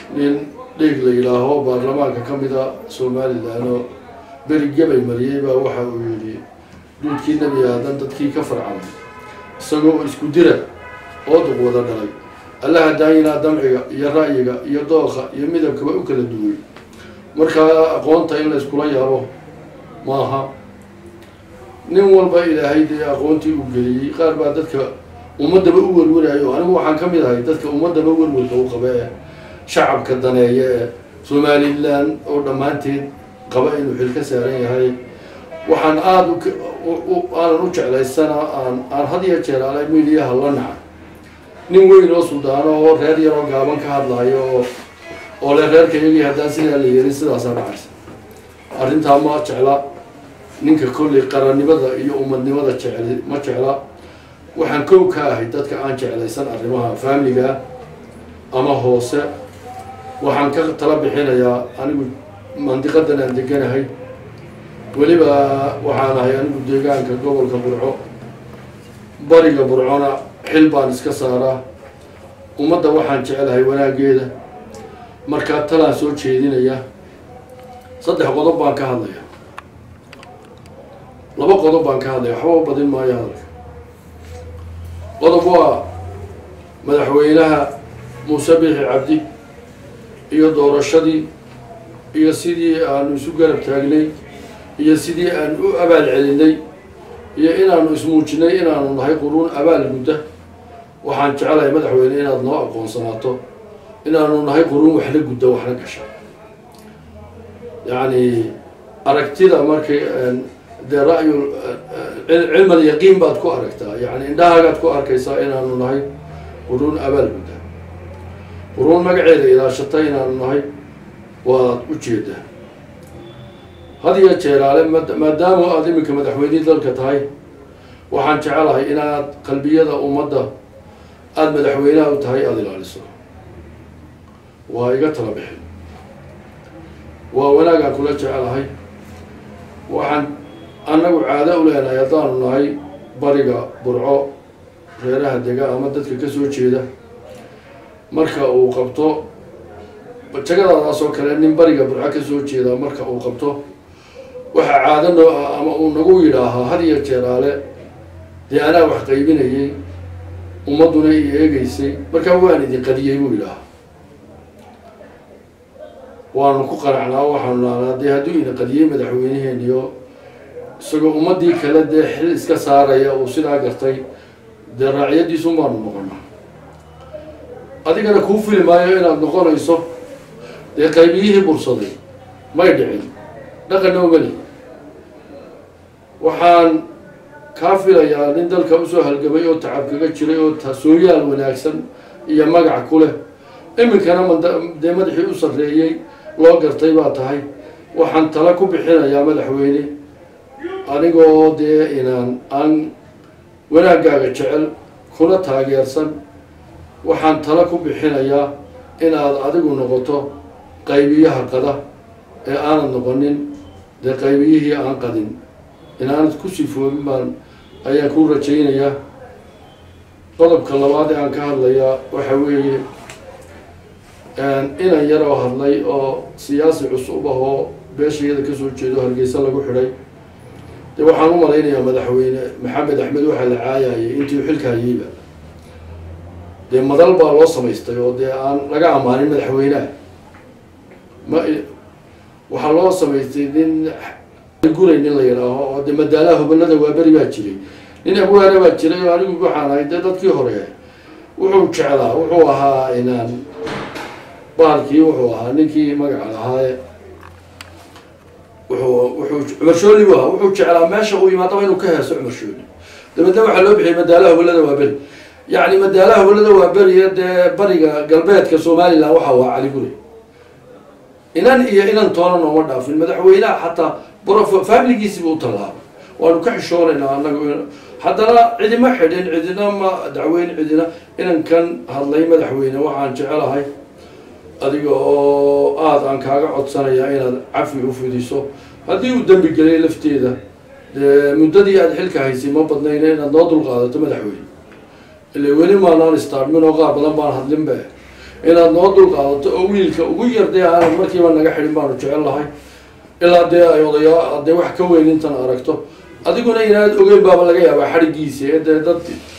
nin dhiig la yidhaaho baarlamaanka ka mida somalilan oo beri gabay mariyey baa waxa uu yidhi duudkii nebi aadan dadkii ka farcamay isagoo isku dira oo duq wada dhalay allaha daayinaa damciga iyo ra'yiga iyo dooqa iyo midabkaba u kala duway markaa aqoonta in la iskula yaabo maaha nin walba ilaahay dee aqoontii u geliyey qaar baa dadka ummadaba u werwarayo anigu waxaan ka mid ahay dadka ummadaba werwarka u qaba ee shacabka daneeya ee somalilan oo dhammaanteed qaba inuu xil ka saaran yahay waxaan aada aanan u jeclaysana aan aan had iyo jeer ala midiyaha la nacay nin weyn oo suldaano oo reer yaroo gaaban ka hadlayo oo oo le reerka iyagii haddaan sidaa la yeelin sidaasaa dhacaysa arrintaa ma jecla ninka kolley qarannimada iyo umadnimada jecel ma jecla waxaan kow ka ahay dadka aan jeclaysan arrimaha faamiliga ama hoose waxaan ka tala bixinayaa anigu mandiqadan aan deganahay weliba waxaan ahay anigu deegaanka gobolka burco bariga burcona xil baan iska saaraa ummadda waxaan jecelahay wanaaggeeda markaa talaan soo jeedinaya saddex qodob baan ka hadlaya laba qodob baan ka hadlaya waxba u badin maayo hadalka qodob waa madaxweynaha muuse bixi cabdi iyo doorashadii iyo sidii aanu isu garab taagnay iyo sidii aan u abaal celinay iyo inaanu ismuujinay inaanu nahay quruun abaal gudda waxaan jecelahay madaxweyne inaad noo aqoonsanaato inaanu nahay quruun waxla gudda waxla gasha yacni aragtida markay dee ra'yu cilmal yaqiin baad ku aragtaa yani indhahaagaad ku arkaysaa inaanu nahay quruun abaal gudda quruun magaceeda ilaashata inaanu nahay waad u jeedaa had iyo jeeraale maadaama aada iminka madaxweynihii dalka tahay waxaan jecelahay inaad qalbiyada ummadda aada madaxweynaha u tahay aada ilaaliso waa iga tala bixin waa wanaagaan kula jecelahay waxaan annagu caado u leenahay haddaanu nahay bariga burco reeraha dega ama dadka ka soo jeeda marka uu qabto jagadaadaas oo kale nin bariga burco ka soo jeeda marka uu qabto waxaa caado noo ah ama uu nagu yidhaahaa had iyo jeeraale dee anaa wax qaybinayay ummadduna i eegeysay markaa waan idin qadiyey buu yidhaahaa waanu ku qaracnaa waxaanu naanaa dee hadduu ina qadiyey madaxweyneheeniyo isagoo ummaddii kale dee xil iska saaraya uu sidaa gartay dee raaciyadiisun baanu noqonaa adigana kuu fili maayo inaad noqonayso dee qaybiyihii bursaday may dhicin dhaqanna umali waxaan kaa filayaa nin dalka usoo halgamay oo tacab kaga jiray oo tasooyaal wanaagsan iyo magac ku leh iminkana mad dee madaxii u sarreeyey loo gartay baa tahay waxaan tala ku bixinayaa madaxweyne anigoo dee inaan aan wanaaggaaga jecel kuna taageersan waxaan tala ku bixinayaa inaad adigu noqoto qaybiyaha qada ee aanad noqonin dee qaybiyihii aan qadin inaanad ku sifoobin baan ayaan ku rajaynayaa qodobka labaad ee aan ka hadlayaa waxa weeye inan yar oo hadlay oo siyaasi cusub ah oo beeshayada kasoo jeedo hargeysa lagu xidhay dee waxaan u malaynayaa madaxweyne maxamed axmed waxaa la caayayay intii xilka hayeyba dee madal baa loo samaystay oo dee aan laga ammaanin madaxweyneha ma waxaa loo samaystay nin guray nin la yidhaaho oo dee madaalaha hubanada waaberi baa jiray nin abwaana baa jiray oo anigu waxaan ahay dee dadkii hore wuxuu jeclaa wuxuu ahaa inaan bahalkii wuxuu ahaa ninkii magaca lahaaye wuxuu wuxuu cumar shooli bu ahaa wuxuu jeclaa meesha uu yimaadaba inuu ka heeso cumar shooli dabeedna waxaa loo bixiyay madaalaha hubalada waa beri yacni madaalaha hubalada waa beriya dee bariga galbeedka somalilan waxa waa cali guri inan iyo inan toona nooma dhaafin madaxweynaha xataa bro faamiligiisiba u tallaabay waanu ka xishoonaynaa anagu haddana cidima xidhin cidina ma dacweyn cidina inankan hadlay madaxweyne waxaan jecelahay adiga oo aada aan kaaga codsanaya inaad cafi u fidiso haddii uu dembi gelay lafteeda dee muddadii aada xilka haysay ma badnayna inaad noo dulqaadato madaxweyne ile weli maanaan istaarmin oo qaar badan baan hadlinbe inaad noo dul qaadato oo wiilka ugu yarday aanad markiiba naga xidhin baanu jecel lahay ilaa dee ay odayaa dee wax ka weyn intan aragto adiguna inaad ogeyn baaba laga yaabaa xadhigiisa ee dee dad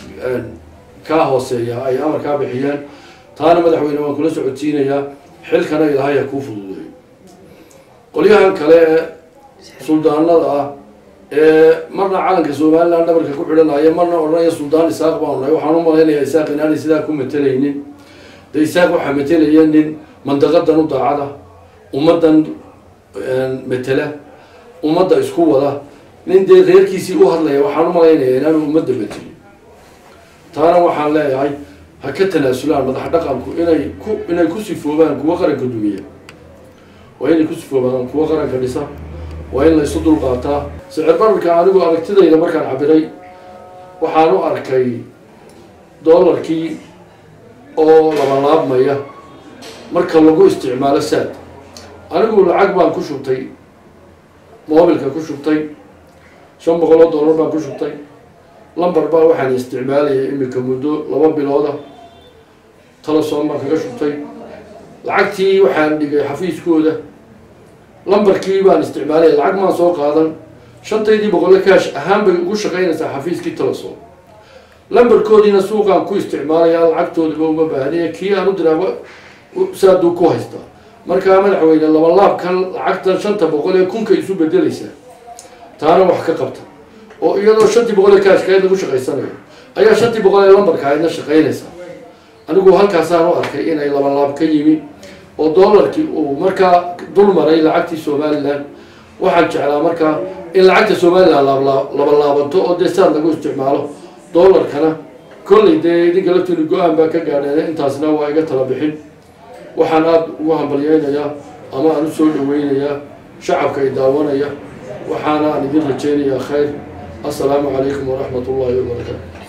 kaa hooseeya ay amar kaa bixiyeen taana madaxweyne waan kula socodsiinayaa xilkana ilaahay ha kuu fududeeyo qolyahan kale ee suldaanada ah ee marna calanka somaliland dhabarka ku xidhanaya marna odhanaya suldaan isaaq baanu nahay waxaan u malaynayaa isaaq inaanay sidaa ku matelaynin de isaaq waxaa matelaya nin mandaqadan u daacada ummaddan matela ummadda isku wada nin dee reerkiisii u hadlaya waxaan u malaynaya inaanu ummadda matelin taana waxaan leeyahay ha ka tanaasulaan madax dhaqanku inay ku inay ku sifoobaan kuwa qaranka dumiya waa inay ku sifoobaan kuwa qaranka dhisa waa in la isu dulqaataa sicir bararka anigu aragtidayda markaan cabiray waxaan u arkay doolarkii oo labalaabmaya marka lagu isticmaalo saad anigu lacag baan ku shubtay moobilka ku shubtay shan boqol oo dollar baan ku shubtay lamber baa waxaan isticmaalayay imika muddo laba bilooda teleson baan kaga shubtay lacagtii waxaan dhigay xafiiskooda lambarkii baan isticmaalaya lacag maan soo qaadan shantaydii boqolle kaash ahaan bay ugu shaqaynaysaa xafiiskii teleson lambarkoodiina suuqaan ku isticmaalaya lacagtoodiba uma baahniya kii aan u diraaba saaduu ku haystaa markaa madaxweyne labalaabkan lacagtan shanta boqol ee kunka isu bedelaysaa taana wax ka qabta oo iyadoo shantii boqol ee kaashkayd lagu shaqaysanayo ayaa shantii boqol ee lambarka aydna shaqaynaysaa anigu halkaasaan u arkay inay labalaab ka yimi oo doolarkii uu markaa dul maray lacagtii somaliland waxaan jeclaa markaa in lacagta somaliland labalaabanto oo dee saad lagu isticmaalo doolarkana kollay dee idinka laftiinu go-aan baa ka gaadheen intaasna waa iga tala bixin waxaan aada ugu hambalyeynayaa ama aan usoo dhaweynayaa shacabka i daawanaya waxaana aan idin rajeynayaa khayr assalaamu calaykum waraxmat ullahi wabarakaatu